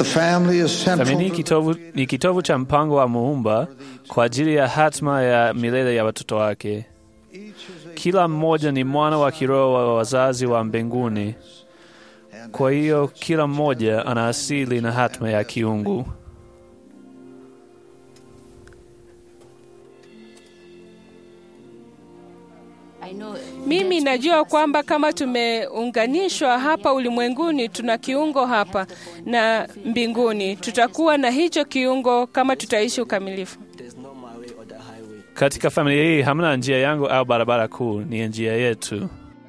The family is central Familia ni to kitovu, ni kitovu cha mpango wa Muumba kwa ajili ya hatma ya milele ya watoto wake. Kila mmoja ni mwana wa kiroho wa wazazi wa mbinguni. Kwa hiyo kila mmoja ana asili na hatma ya kiungu. Mimi najua kwamba kama tumeunganishwa hapa ulimwenguni, tuna kiungo hapa na mbinguni. Tutakuwa na hicho kiungo kama tutaishi ukamilifu. Katika familia hii hamna njia yangu au barabara kuu, ni njia yetu.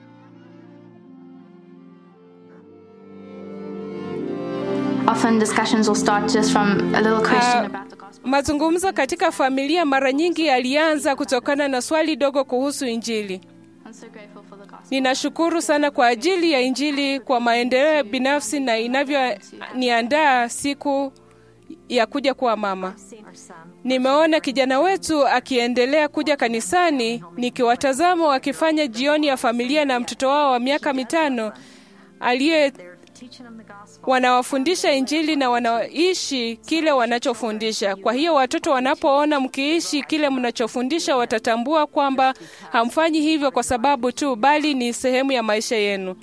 Often discussions will start just from a little question Ah, about the gospel. Mazungumzo katika familia mara nyingi yalianza kutokana na swali dogo kuhusu Injili. I'm so grateful for the gospel. Ninashukuru sana kwa ajili ya Injili kwa maendeleo binafsi na inavyoniandaa siku ya kuja kuwa mama. Nimeona kijana wetu akiendelea kuja kanisani, nikiwatazama wakifanya jioni ya familia na mtoto wao wa miaka mitano aliye wanawafundisha Injili na wanaishi kile wanachofundisha. Kwa hiyo watoto wanapoona mkiishi kile mnachofundisha, watatambua kwamba hamfanyi hivyo kwa sababu tu, bali ni sehemu ya maisha yenu.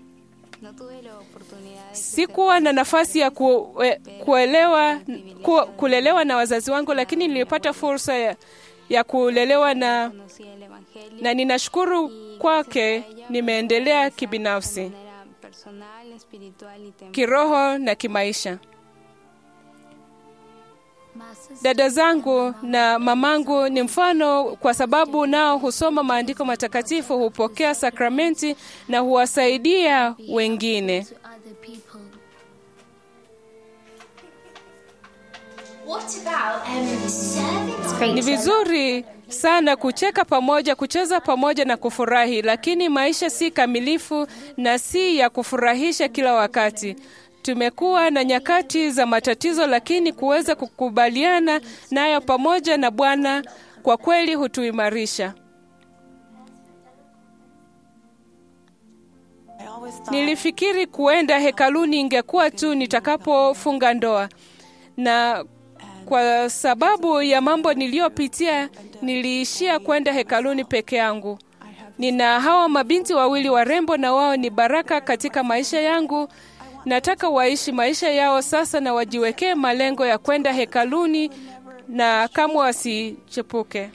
Sikuwa na nafasi ya kue, kuelewa, ku, kulelewa na wazazi wangu, lakini nilipata fursa ya, ya kulelewa na, na ninashukuru kwake, nimeendelea kibinafsi, kiroho na kimaisha. Dada zangu na mamangu ni mfano kwa sababu nao husoma maandiko matakatifu, hupokea sakramenti na huwasaidia wengine. Ni vizuri sana kucheka pamoja, kucheza pamoja na kufurahi, lakini maisha si kamilifu na si ya kufurahisha kila wakati. Tumekuwa na nyakati za matatizo, lakini kuweza kukubaliana nayo pamoja na Bwana kwa kweli hutuimarisha. Nilifikiri kuenda hekaluni ingekuwa tu nitakapofunga ndoa, na kwa sababu ya mambo niliyopitia niliishia kwenda hekaluni peke yangu. Nina hawa mabinti wawili warembo, na wao ni baraka katika maisha yangu. Nataka waishi maisha yao sasa na wajiwekee malengo ya kwenda hekaluni na kamwe wasichepuke.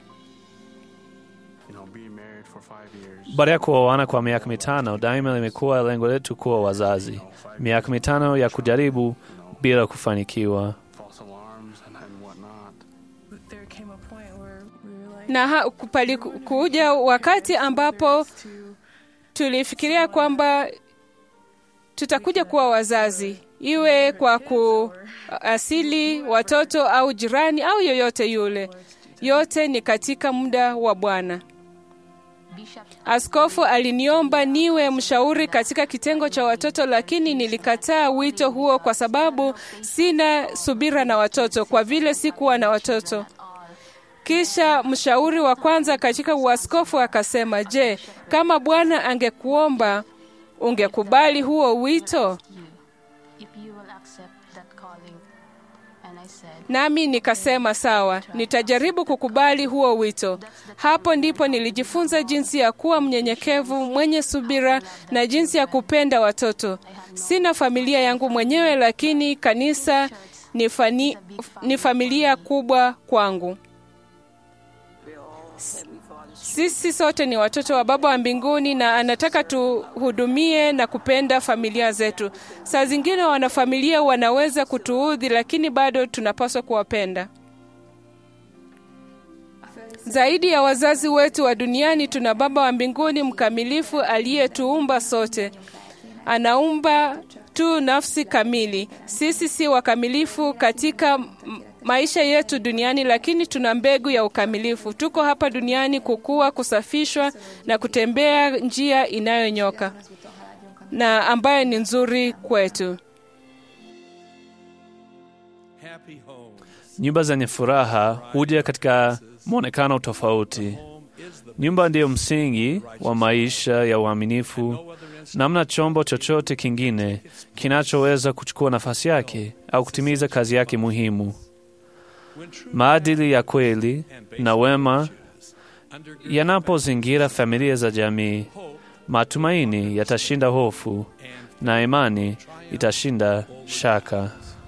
Baada ya kuoana kwa miaka mitano, daima limekuwa lengo letu kuwa wazazi. Miaka mitano ya kujaribu bila kufanikiwa. na ha, kupali, kuja wakati ambapo tulifikiria kwamba tutakuja kuwa wazazi, iwe kwa kuasili watoto au jirani au yoyote yule. Yote ni katika muda wa Bwana. Askofu aliniomba niwe mshauri katika kitengo cha watoto, lakini nilikataa wito huo kwa sababu sina subira na watoto, kwa vile sikuwa na watoto. Kisha mshauri wa kwanza katika uaskofu akasema, je, kama Bwana angekuomba ungekubali huo wito? Nami nikasema sawa, nitajaribu kukubali huo wito. Hapo ndipo nilijifunza jinsi ya kuwa mnyenyekevu, mwenye subira na jinsi ya kupenda watoto. Sina familia yangu mwenyewe, lakini kanisa ni, fani, ni familia kubwa kwangu. Sisi sote ni watoto wa Baba wa mbinguni na anataka tuhudumie na kupenda familia zetu. Saa zingine wanafamilia wanaweza kutuudhi, lakini bado tunapaswa kuwapenda. Zaidi ya wazazi wetu wa duniani, tuna Baba wa mbinguni mkamilifu aliyetuumba sote. Anaumba tu nafsi kamili. Sisi si wakamilifu katika maisha yetu duniani, lakini tuna mbegu ya ukamilifu. Tuko hapa duniani kukua, kusafishwa na kutembea njia inayonyoka na ambayo ni nzuri kwetu. Nyumba zenye furaha huja katika mwonekano tofauti. Nyumba ndiyo msingi wa maisha ya uaminifu namna chombo chochote kingine kinachoweza kuchukua nafasi yake au kutimiza kazi yake muhimu. Maadili ya kweli na wema yanapozingira familia za jamii, matumaini yatashinda hofu na imani itashinda shaka.